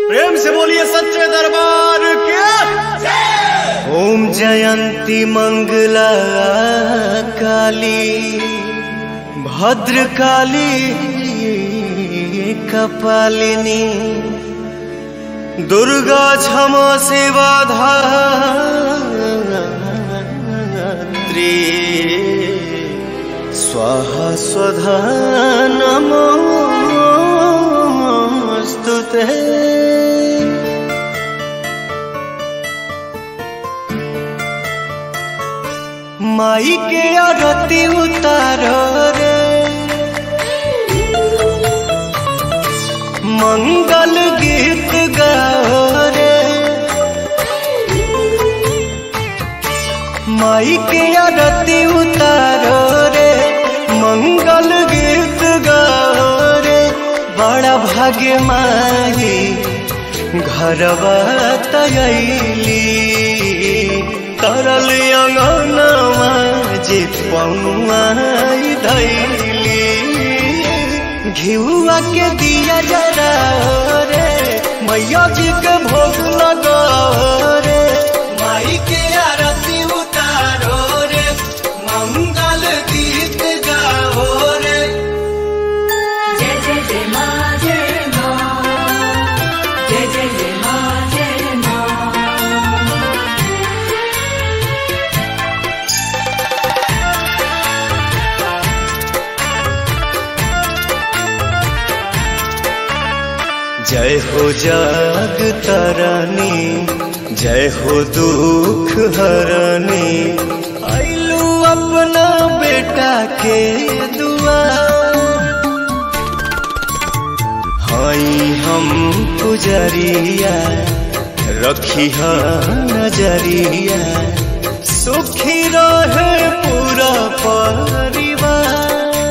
प्रेम से बोलिए सच्चे दरबार के ओम जयंती मंगला काली भद्र काली कपालिनी दुर्गा क्षमा सेवा धात्री स्वाहा स्वधा नमोस्तुते माई के आरती उतारो रे मंगल गीत गाओ रे माई के आरती उतारो रे मंगल गीत गाओ रे बड़ा भाग्य माई घरवा तयली तरल अंगनवा जे पौआई धैली घिउआ के दिया जरा रे मैया जी के भोग लगा रे माई के आरती उतारो रे मंगल गीत गाओ रे जय जय जय मा जय मा जय जय जय मा जय मा जय हो जग तरनी जय हो दुख हरनी आइलू अपना बेटा के दुआ हई हम पुजरिया रखी ह नजरिया सुखी रहे पूरा परिवार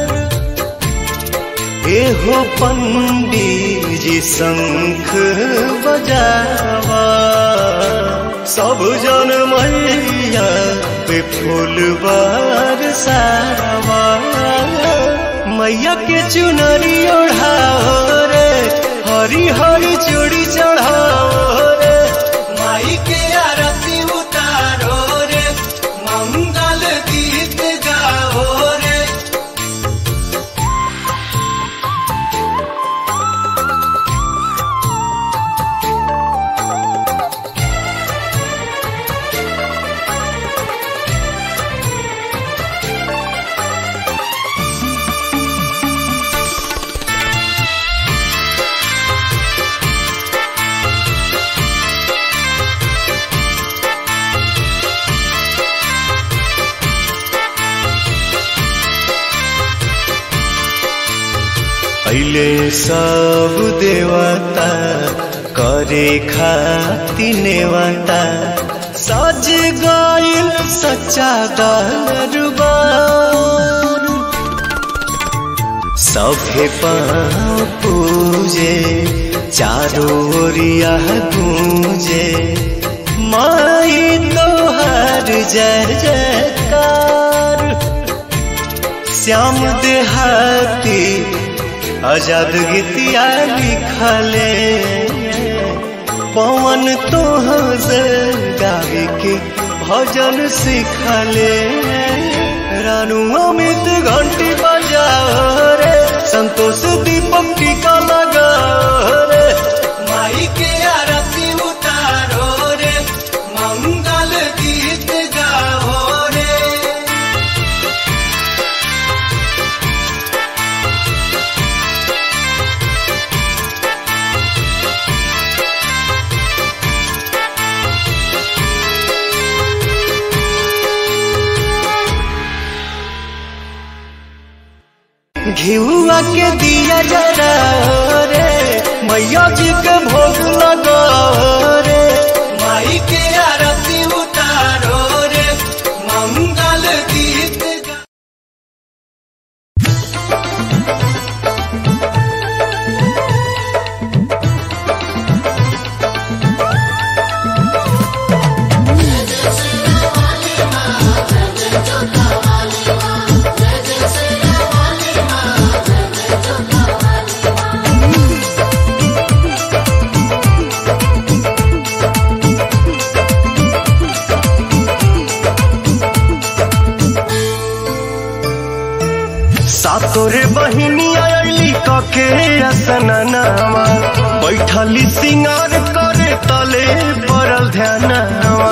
एहो पंडित जी शंख बजावा सब जन मैया पे फूल बरसावा मैया के चुनरी ओढ़ाओ रे हरी हरी चूड़ी चढ़ाओ रे माई के आरती उतारो रे मंगल गीत गाओ रे पहले सब देवता करे खाती नेवता सज गइल सच्चा दरबार सभे पाँव पूजे चारों ओरिया गूंजे माई तोहर जय जयकार श्याम देहाती आजाद गीतिया लिखले पवन तोहर गावे के भजन सिखले रानू अमित घंटी बजाओ रे संतोष दीपक टीका लगाओ रे माई के आरती उतारो रे मंगल गीत गाओ रे घिउआ के दिया जरा रे मैया जी के भोग लगा रे माई के आरती उतारो रे मंगल गीत गा- जय कके असननावा बैठली सिंगार करे तले पड़ल ध्यानवा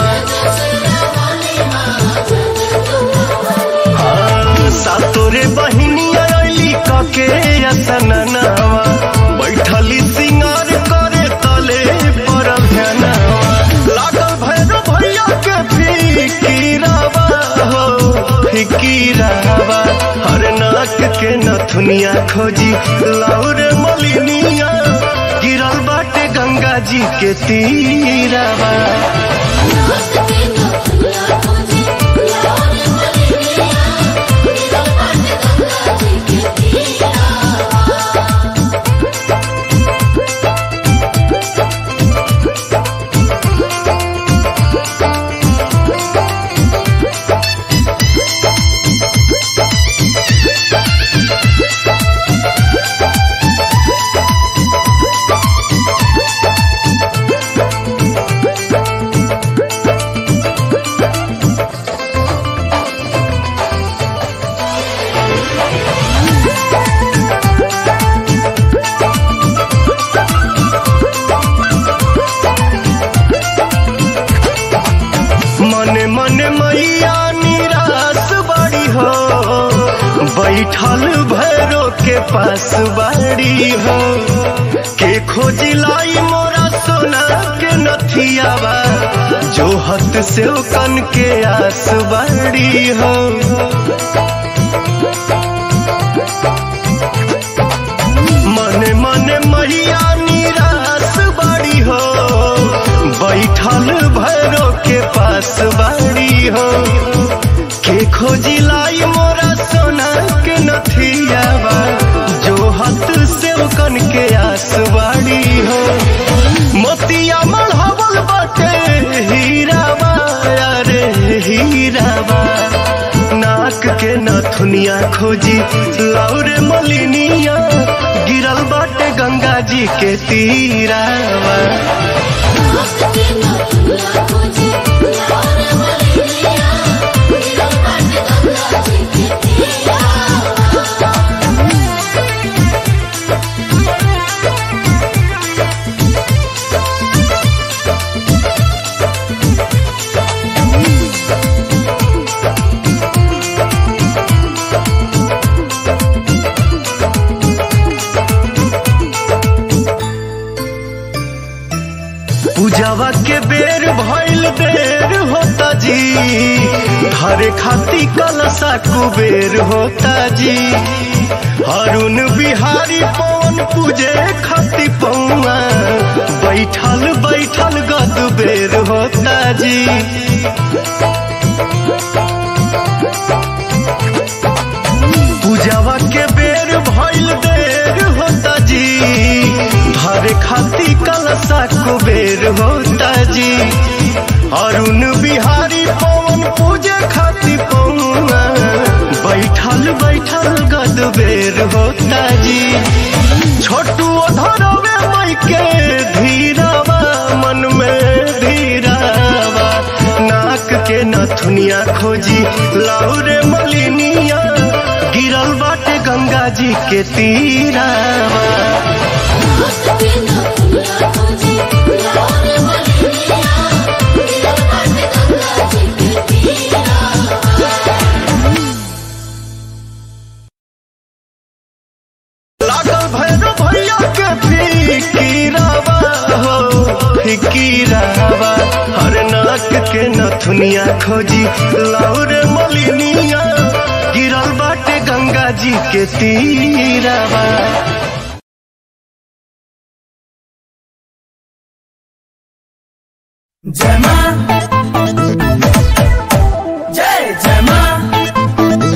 हाँ, सातोरे बहिनिया अली कके असननावा बैठली सिंगार करे तले पड़ल ध्यानवा लागल भैरव भैया के फिकीरावा हो फिकीरावा हर नाक के नथुनिया खोजी लाउर मलिनिया गिरल बाटे गंगा जी के तीरावा मने मने मैया निराश बड़ी हो बैठल भैरो के पास बाड़ी हो के खोजी लाई मोरा सोना के नथियावा जो हत से कन के आस बाड़ी हो मने मने मैया निराश बाड़ी हो बैठल भैरो के पास बाड़ी हो के खोजी लाई मोरा सोना के नथियावा जो हाथ से कन के आस बाड़ी हो मोतिया मढ़ावल बाटे हीरावा अरे हीरावा नाक के नथुनिया खोजी लाउरे मलिनिया गिरल बाटे गंगा जी के तीरावा पूजावा के बेर भइल देर होता जी धरे खाती कलसा कुबेर होता जी हरुण बिहारी पवन पूजे खाती पौआ बैठल बैठल गद बेर होता जी पूजावा के बेर भइल देर होता जी धरे खाती कलसा कुबेर होता जी अरुण बिहारी पवन पूजे खाती पौआ बैठल बैठल गद बेर होता जी छोटू धरवे मई के धीरावा मन में धीरावा नाक के नथुनिया खोजी लाउरे मलिनिया गिरल बाटे गंगा जी के तीरावा लागल भैरव भैया के फिकीरावा हो फिकीरावा हर नाक के नथुनिया खोजी लाउरे मलिनिया गिरल बाटे गंगा जी के तीरावा जय मां जय जय मां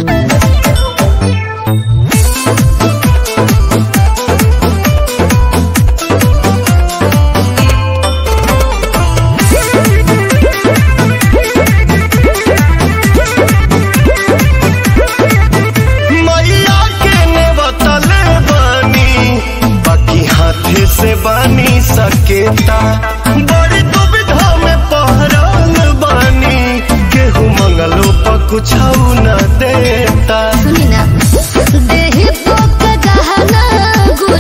मैया के ने बतले बानी बाकी हाथे से बानी सकेता बड़ी दुविधा में पहरल बानी केहू मंगलो पर कुछ न देता सुनी ना देहि पोक गहना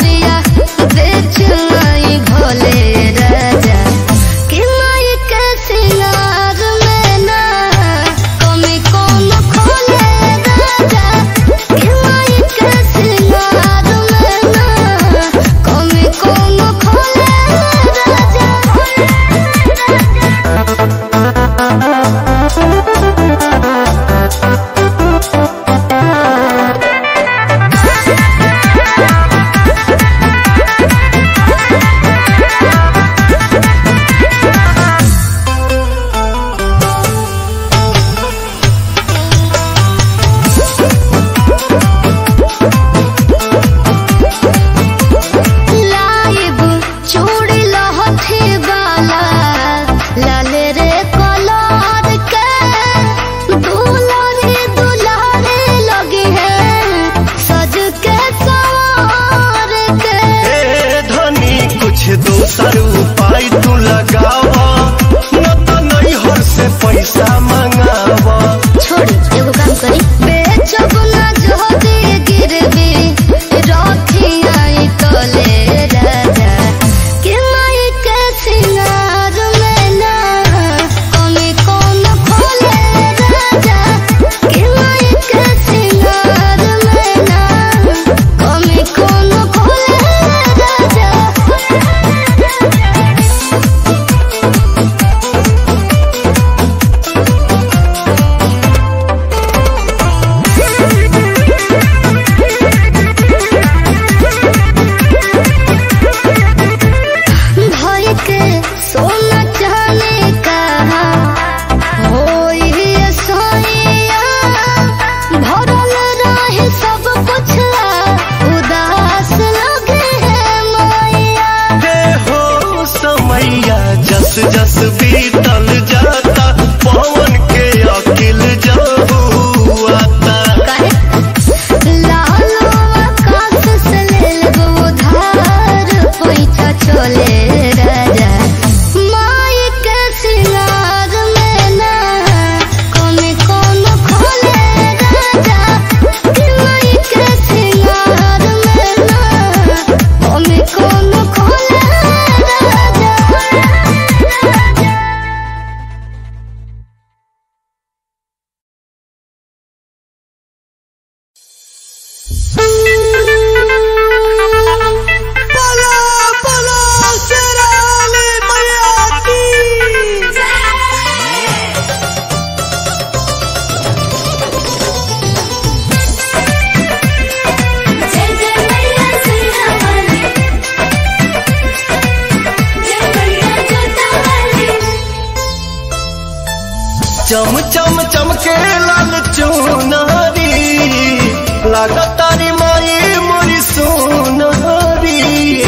चम चम चमके लाल चुनारी लागतारी माई मोरी सोनारी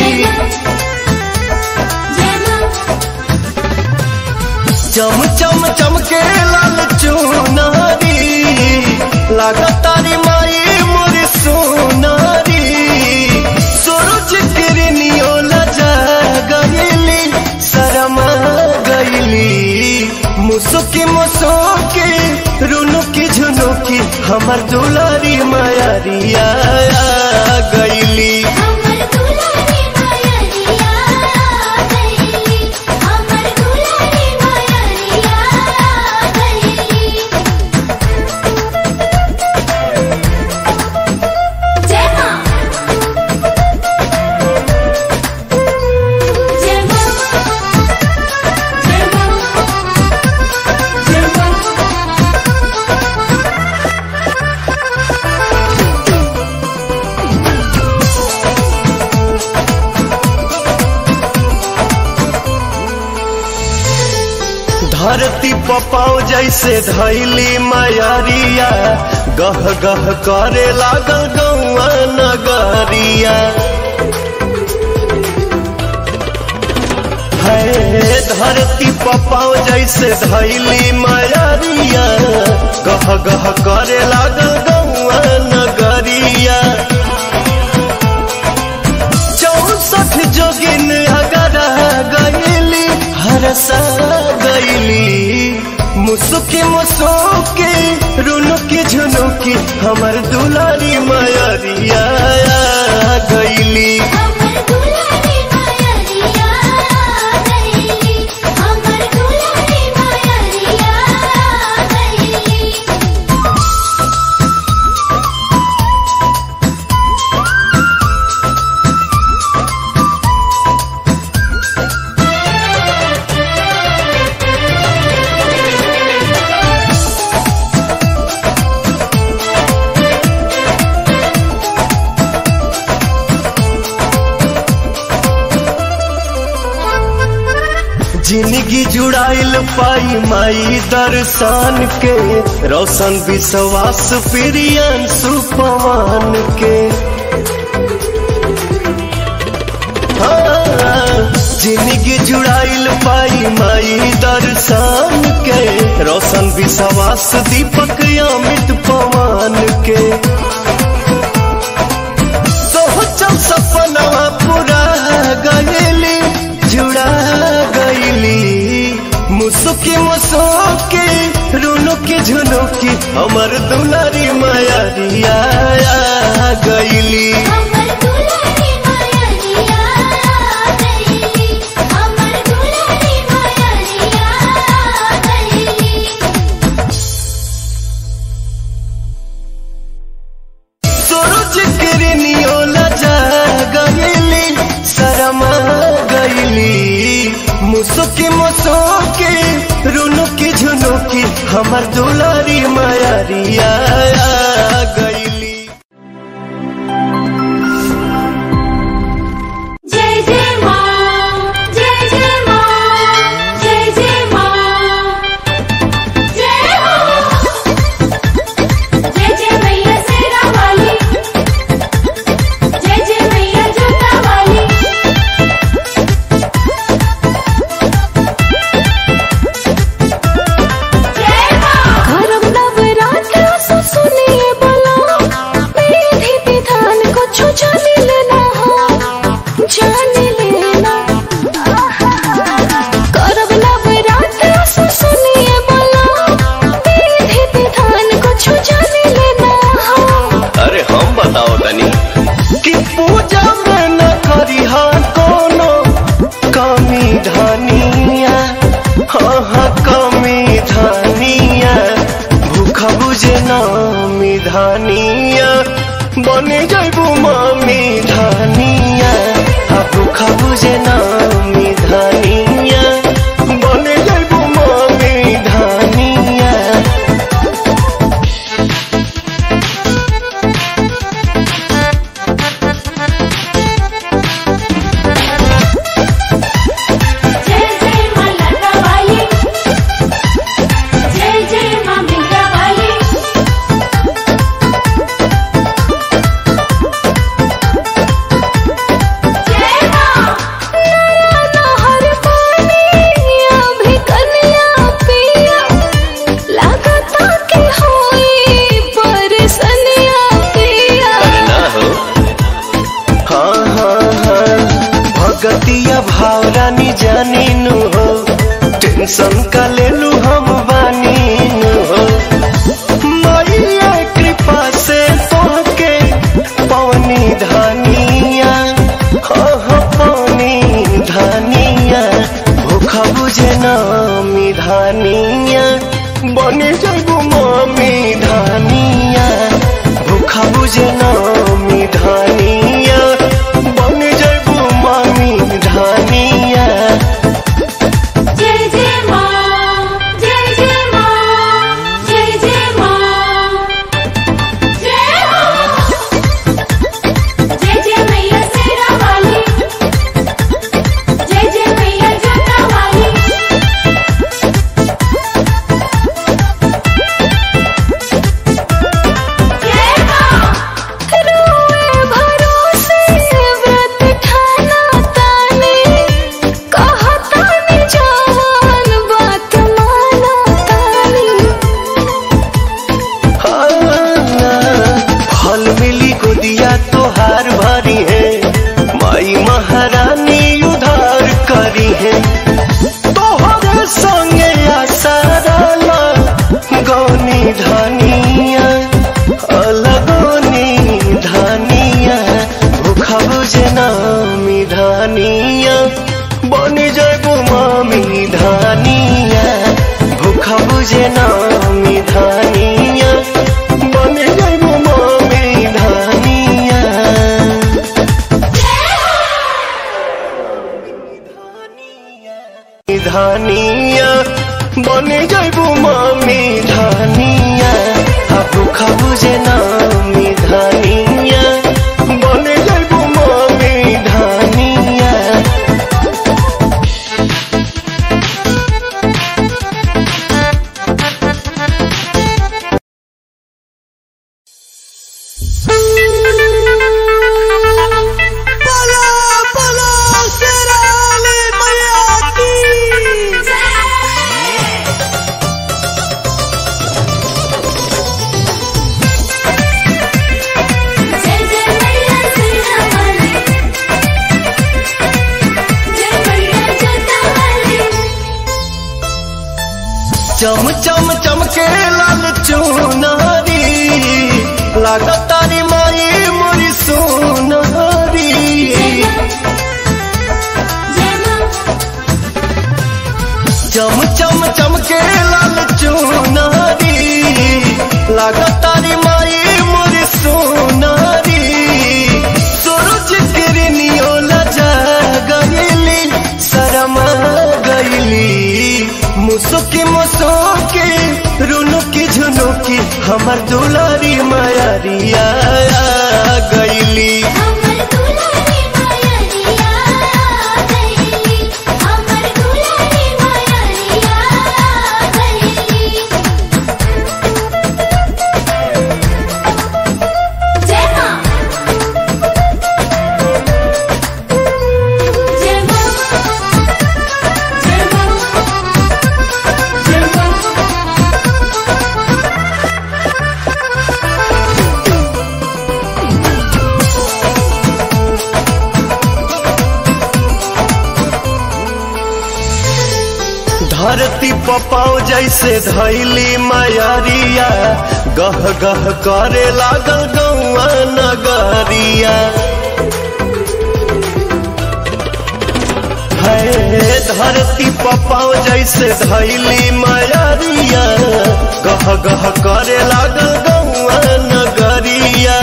चम चम चमके लाल चुनारी लागतारी माई मोरी सोनारी सूरज किरनियो लजा गईली शरमा गईली मुसुकी मुसुकी रुनुकी झुनुकी हमर दुलारी मायारिया गईली हमर दुलारी मायरिया गईली हमर दुलारी मायरिया गईली जय मां जय मां जय मां जय मां धरती पपाओ जैसे धैली मायारिया गह गह करे लागल गौआ नगरिया है धरती पपाओ जैसे धैली मायारिया गह गह करे लागल गौआ नगरिया चौसठ जोगिन अगर गईली हरसा गईली मुसुकी मुसुकी रुनुकी झुनुकी हमर दुलारी मायरिया गईली हमर दुलारी मायरिया गईली हमर दुलारी मायरिया गईली जिंदगी जुड़ाइल पाई माई दर्शन के रोशन विश्वास प्रियन सुपवान के हाँ, जिंदगी जुड़ाइल पाई माई दर्शन के रोशन विश्वास दीपक अमित पवन के सोचल सपनवा पूरा गईली जुड़ा गईली मुसुकी मुसुकी रुनुकी झुनुकी हमर दुलारी मायरिया गईली हमर दुलारी मायरिया गईली हमर दुलारी मायरिया गईली सूरज किरनियो लजा गईली शरमा गईली मुसुकी मुसुकी रुनुकी झुनुकी हमर दुलारी मायरिया गईली जय जय मां जय जय मां जय जय मां जय हो जय जय मैया सेरा वाली जय जय मैया जोता वाली जय मां करम नवरात्र सो सुनिए बला रानी जानी नु हो टेंशन का ले लू हम बानी नु हो मैया कृपा से तोहके पवनी धानिया हो हो पवनी धानिया भूखा बुझे नामी धानिया बने जाबू मामी धानिया भूखा बुझे नामी धानिया बने जाबू मामी धानिया जय जय मां जय जय मां जय जय मां जय हो जय जय मैया शेरा वाली जय जय मैया जोता वाली जय मां रोए भरोसे व्रत ठाना ताने कहतानी जवान बात माना तानी फल मिली गोदिया तोहार भरी है माई महारानी उधार करी है तोहरे संगे आसाराला गौनी धनिया अलगोनी धनिया भूखा बुझे नामी धनिया बनी जाबो मामी धनिया भूखा बुझे नामी धनिया बनी जाबो मामी धनिया धनिया बने जाबू मामी धनिया हाबू खाबू जे नामी धनिया बने जाबू मामी धनिया बोलो बोलो शेराली मैया की जय जय मैया शेरा वाली जय मैया जोता वाली चम चम चमके लाल चुनारी लागत तारी माई मोरी सोनारी जय मां चम चम चमके लाल चुनारी लागत तारी माई मोरी सोनारी सूरज किरनियो लजा गईली शरमा गईली मुसुकी मुसुकी रुनुकी झुनुकी हमर दुलारी मायारिया गईली हमर दुलारी मायरिया गईली हमर दुलारी मायरिया गईली जय मां जय मां जय मां जय मां धरती पपाओ जैसे धैली मायारिया गह गह करे लागल गौआ नगरिया है धरती पपाओ जैसे धैली मायारिया गह गह करे लागल गौआ नगरिया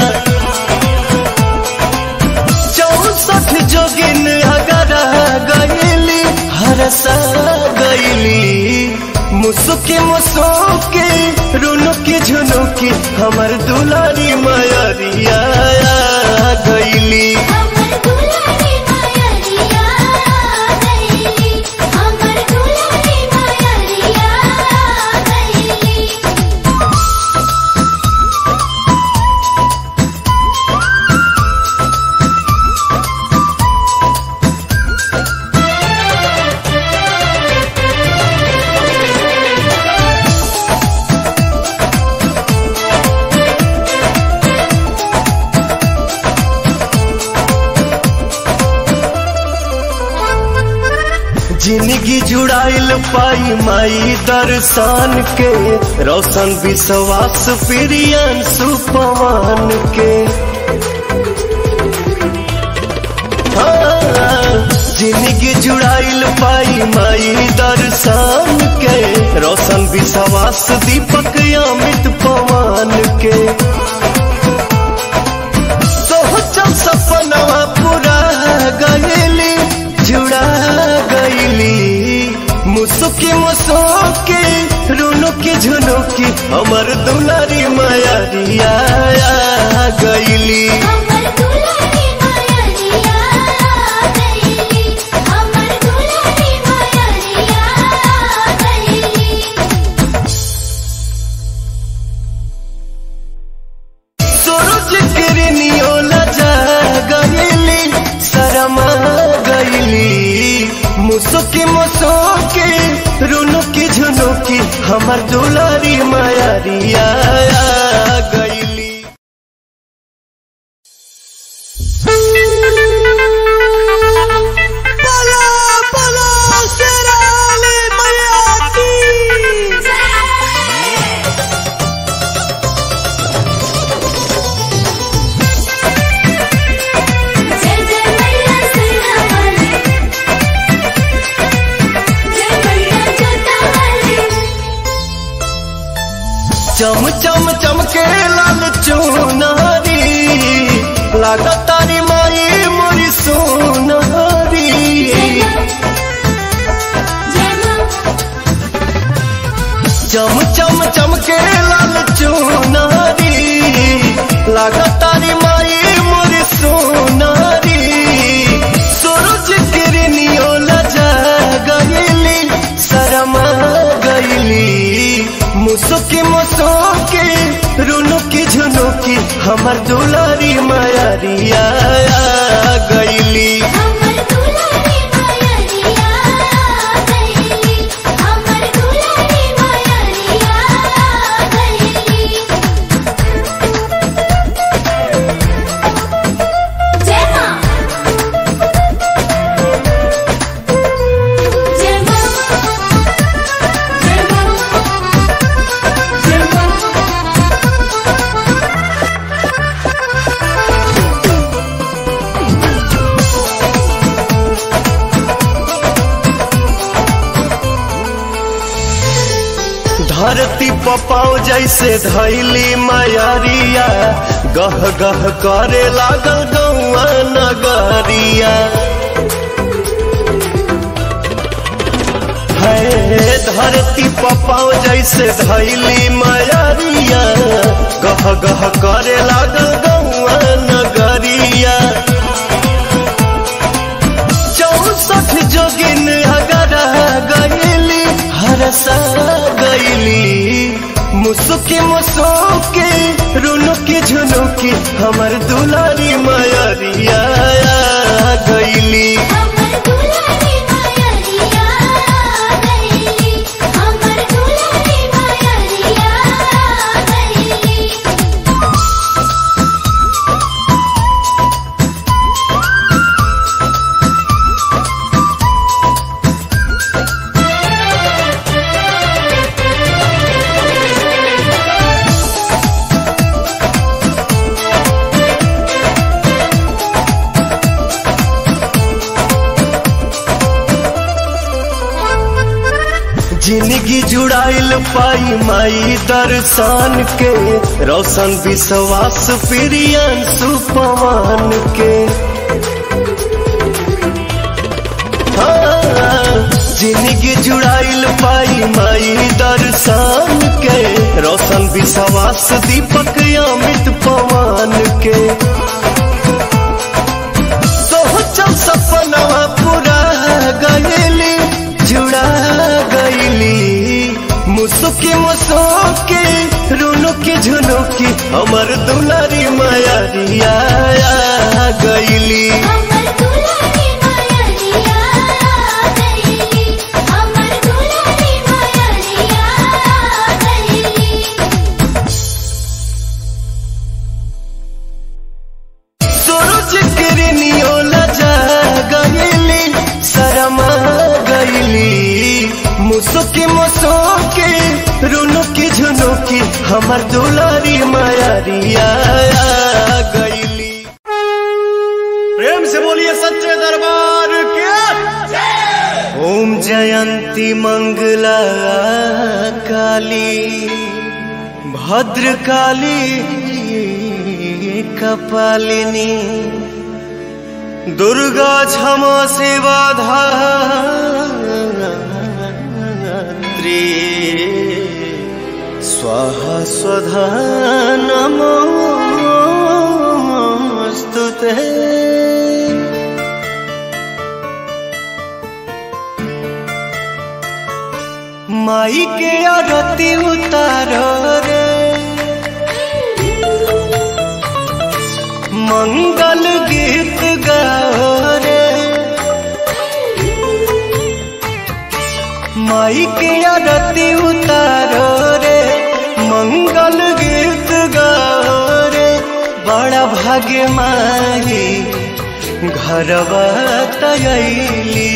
चौसठ जोगिन अगर गईली हरसा गईली मुसुकी मुसुकी रुनुकी झुनुकी हमर दुलारी मायरिया गईली हमर दुलारी मायरिया गईली हमर दुलारी मायरिया गईली जिंदगी जुड़ाइल पाई माई दर्शन के रोशन विश्वास प्रियन सुपवान के हाँ, जिंदगी जुड़ाइल पाई माई दर्शन के रोशन विश्वास दीपक अमित पवन के सोचल सपनवा पूरा गईली जुड़ा गईली मुसुकी मुसुकी रुनुकी झुनुकी हमर दुलारी मायारिया गईली हमर दुलारी मायरिया गईली हमर दुलारी मायरिया गईली सूरज किरनियो लजा गईली शरमा गईली मुसुकी मुसुकी रुनुकी झुनुकी हमर दुलारी मायारिया गईली जय जय मैया सियावाली जय मैया जोतावाली चम चम चमके लाल चुनारी लागत तारी माई मोरी सोनारी जय मां चम चम चमके लाल चुनारी लागत तारी माई मोरी सोनारी सूरज किरनियो लजा गईली शरमा गईली मुसुकी मुसुकी रुनुकी झुनुकी हमर दुलारी मायारिया गईली हमर दुलारी मायरिया गईली हमर दुलारी मायरिया गईली जय मां जय मां जय मां जय मां धरती पपाओ जैसे धैली मायारिया गह गह करे लागल गौआ नगरिया है धरती पपाओ जैसे धैली मायारिया गह गह करे लागल गौआ नगरिया चौसठ जोगिन अगर गईली हरसा गईली मुसुकी मुसुकी रुनुकी झुनुकी हमर दुलारी मायरिया गईली हमर दुलारी मायरिया गईली हमर दुलारी मायरिया गईली जिंदगी जुड़ाइल पाई माई दर्शन के रोशन विश्वास प्रियन सुपवान के हाँ, जिंदगी जुड़ाइल पाई माई दर्शन के रोशन विश्वास दीपक अमित पवन के सोचल सपनवा पूरा गईली जुड़ा गईली मुसुकी मुसुकी रुनुकी झुनुकी हमर दुलारी मायारिया गईली हमर दुलारी मायरिया गईली हमर दुलारी मायरिया गईली सूरज किरनियो लजा गईली शरमा गईली मुसुकी मुसुकी रुनुकी झुनुकी हमर दुलारी मायारिया गईली प्रेम से बोलिए सच्चे दरबार के ओम जयंती मंगला काली भद्र काली कपालिनी दुर्गा क्षमा शिवा धात्री स्वाहा स्वधा नमोऽस्तु ते माई के आरती उतारो रे मंगल गीत गाओ रे माई के आरती उतारो रे मंगल गीत गाओ रे बड़ा भाग्य माई घरवा तयली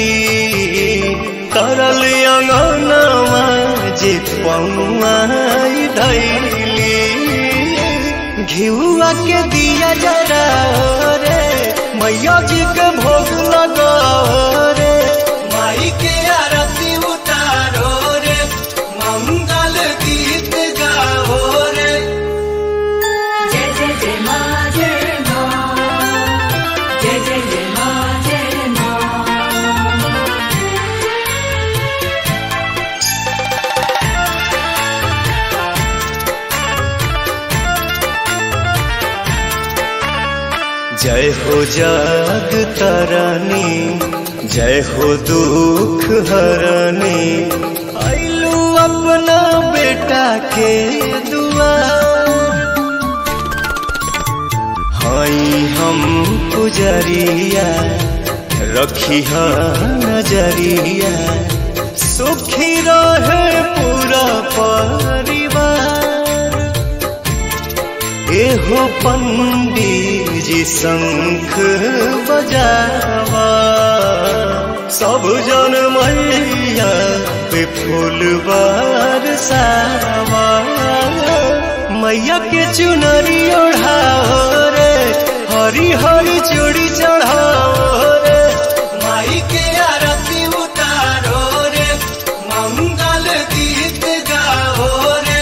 तरल अंगनवा जे पौआई धैली घिउआ के दिया जरा रे मैया जी के भोग लगाओ रे माई के आरती उतारो रे मंगल गीत गाओ रे जय जय जय मा जय मा जय जय जय मा जय मा जय हो जग तरनी जय हो दुख हरनी आइलू अपना बेटा के दुआ हई हम पुजरिया रखी ह नजरिया सुखी रहे पूरा परिवार एहो पंडित जी शंख बजावा सब जन मैया पे फूल बरसावा मैया के चुनरी ओढ़ाओ रे हरी हरी चूड़ी चढ़ाओ रे माई के आरती उतारो रे मंगल गीत गाओ रे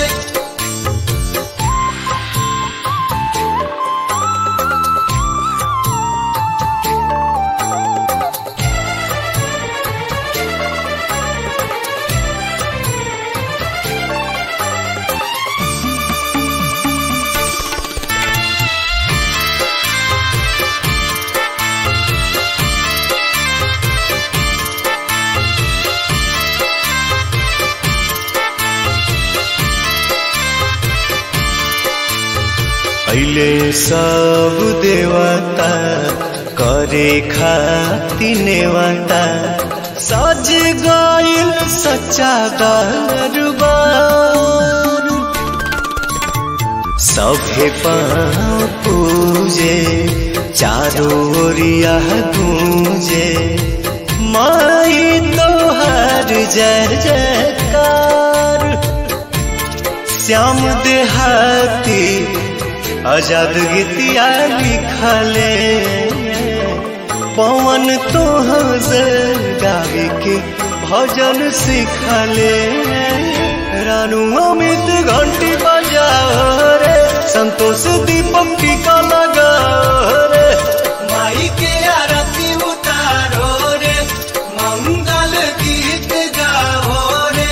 पहले सब देवता करे खाती नेवता सज गइल सच्चा दरबार सभे पाँव पूजे चारों ओरिया गूंजे माई तोहर जय जयकार श्याम देहाती आजाद गीतिया लिखले पवन तो गावे के भजन सिखले रानू अमित घंटी बजाओ रे संतोष दीपक टीका लगाओ रे माई के आरती उतारो रे मंगल गीत गाओ रे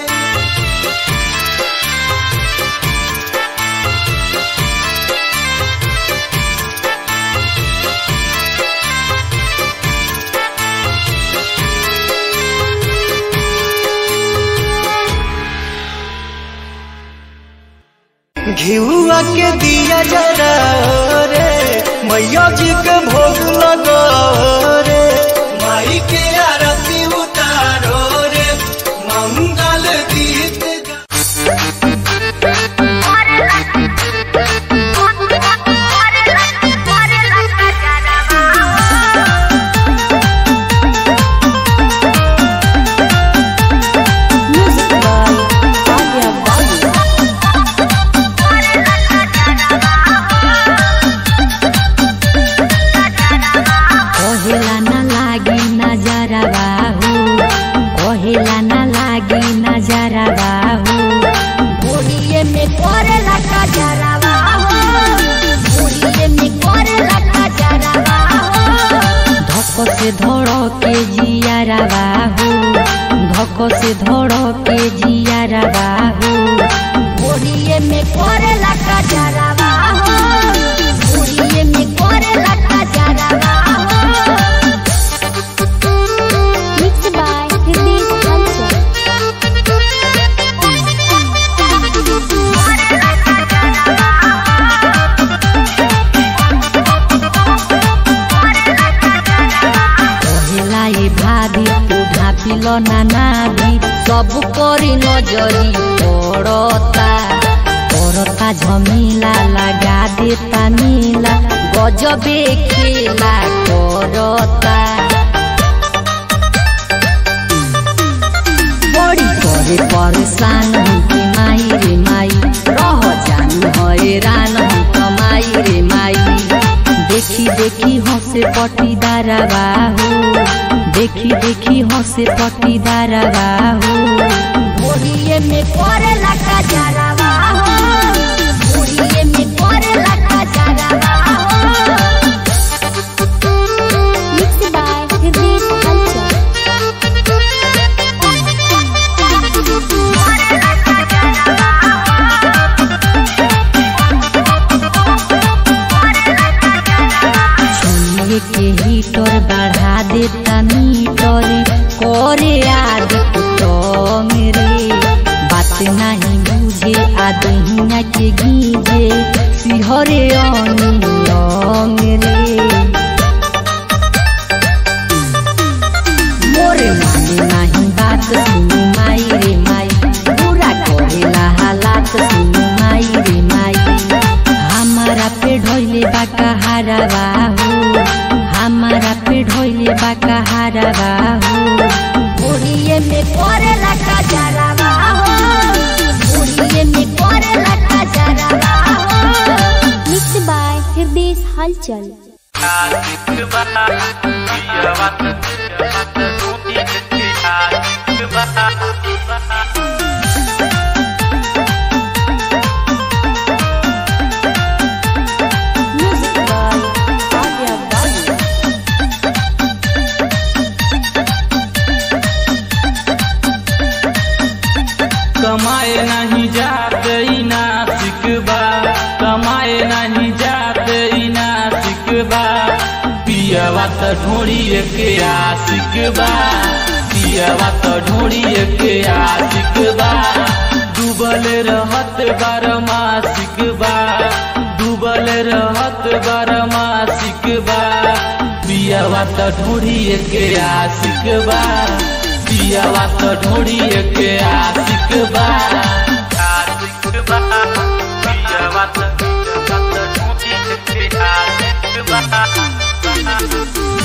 घिउआ के दिया जरा रे मैया जी के भोग लगाओ रे माई के आरती उतारो रे मंगल गीत गा- Thank यारावा हो धक से धड़ के जियारावा हो ओड़िए में करेला का जरावा हो ओड़िए में करेला का जरावा हो मिक्स बाय हिंदी कल्चर কহিলা এ ভাবি তু ভাবিল না নাবি সবু করি নজরি পড়তা পড়তা ঝমিলা লাগা দেতা নীলা গজবে খেলা করতা बड़ी करे परेशान हूँ कि माई रे माई रह जानी हैरान हूँ कमाई रे माई देखी देखी हंसे पटीदारा बाहू देखी देखी हंसे पटीदारा बाहू ओड़िए में करेला का जरावा हो ओड़िए में करेला का जरावा हो मिक्स बाय हिंदी कल्चर छुए के हीटर बढ़ा देता मीटर करे आद कुटम रे बात नहीं बुझे आदहिया के गीजे सिहरे अनियम रे मोरे माने नहीं बात सुनु माई रे माई पूरा करेला हालात सुनु माई रे माई हमारा पे ढोइले बाका हारा बाहू हमारा पे ढोइले बाका हारा बाहू ओड़िए में करेला का जरावा हो ओड़िए में करेला का जरावा हो मिक्स बाय हृदय हलचल कमाए नहीं जाते ई नासिक बा कमाए नहीं जाते ई नासिक बा पियवा त ढोड़िए के आशिक बा पियवा त ढोड़िए के आशिक बा डूबल रहत बारमासिक बा डूबल रहत बारमासिक बा पियवा त ढोड़िए के आशिक बा पियवा त ढोड़िए के आशिक बा आशिक बा पियवा त ढोड़िए के आशिक बा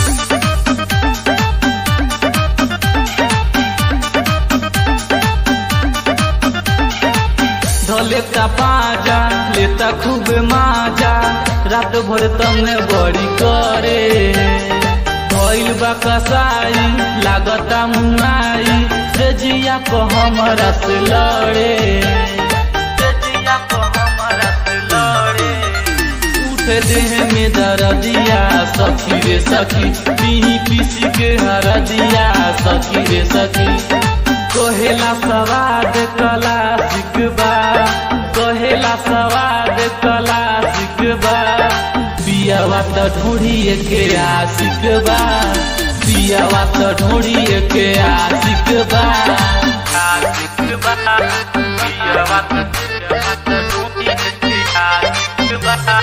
धलेता पाजा लेता खूब माजा रात भर तमने बड़ी करे भइल बा कसाई लागता मुनाई से जिया को हमरा से लड़े से जिया को हमरा से लड़े उठे देह में दर्दिया सखी रे सखी पीही पीसी के हरदिया सखी रे सखी कहेला सवाद कला सिकबा कहेला सवाद कला सिकबा पियावा त ढोड़िए के आशिक बा पियावा त ढोड़िए के आशिक बा आशिक बा पियावा त ढोड़िए के आशिक बा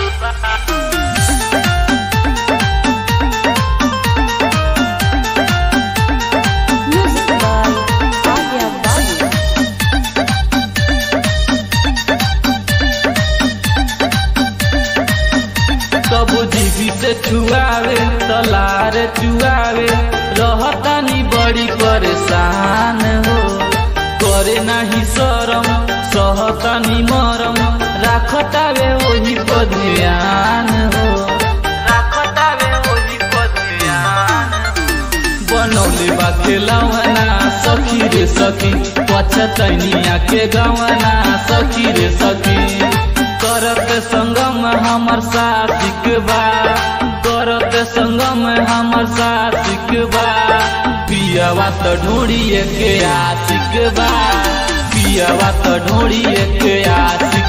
कबू जीवी से छुआवे तलार चुआवे रहतानी बड़ी परेशान हो करे नाही शरम सहतानी मरम राखतावे वही पर ध्यान हो राखतावे वही पर ध्यान बनौले बा खेलवना सखी रे सखी पछतैनिया के गवना सखी रे सखी करत संगम हमर साथिक बा करत संगम हमर साथिक बा पिया पियावा तो ढोड़िए के आशिक बा पियावा तो ढोड़िए के आशिक